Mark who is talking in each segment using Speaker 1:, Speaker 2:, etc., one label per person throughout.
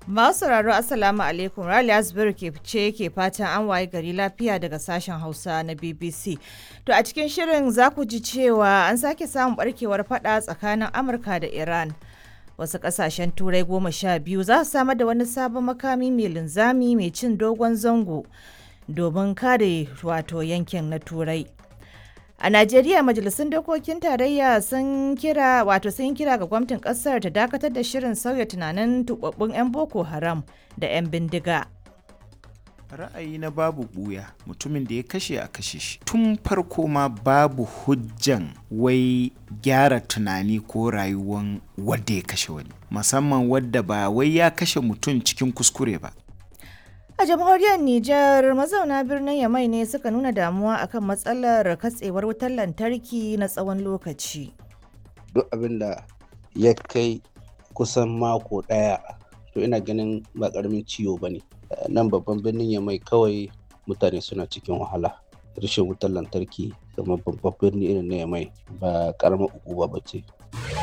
Speaker 1: Masu sauraro Assalamu alaikum Rali Asbiru ke ce ke fatan an waye gari lafiya daga sashen Hausa na BBC. To a cikin shirin za ku ji cewa an sake samun barkewar fada tsakanin Amurka da Iran. Wasu kasashen turai goma sha biyu za su samar da wani sabon makami mai linzami mai cin dogon zango domin kare wato yankin na turai. A Najeriya majalisun dokokin tarayya sun kira wato sun kira ga gwamnatin kasar ta dakatar da shirin sauya tunanin tubabbun 'yan Boko Haram da 'yan bindiga.
Speaker 2: ra'ayi na babu buya mutumin da ya kashe a kashe shi tun farko ma babu hujjan wai gyara tunani ko rayuwan wadda ya kashe wani musamman wadda ba wai ya kashe mutum cikin kuskure ba
Speaker 1: A jamhuriyar Nijar mazauna birnin Yamai ne suka nuna damuwa akan matsalar katsewar wutar lantarki na tsawon lokaci.
Speaker 3: duk abin da ya kai kusan mako ɗaya to ina ganin ba ƙaramin ciwo ba ne nan babban birnin ya mai kawai mutane suna cikin wahala rashin wutar lantarki kamar babban birni irin na yamai ba ƙaramar ukuba ba ce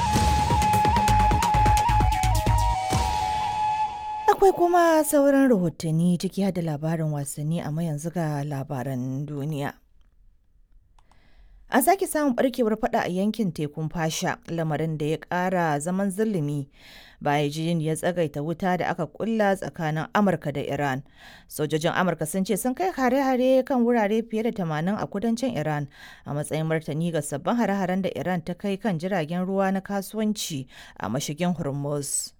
Speaker 1: Akwai kuma sauran rahotanni ciki har da labarin wasanni amma yanzu ga labaran duniya. An sake samun barkewar fada a yankin tekun fasha lamarin da ya kara zaman zulumi bayan jin ya tsagaita wuta da aka kulla tsakanin Amurka da Iran. Sojojin Amurka sun ce sun kai hare-hare kan wurare fiye da 80 a kudancin Iran a matsayin martani ga sabbin hare-haren da Iran ta kai kan jiragen ruwa na kasuwanci a mashigin Hormuz.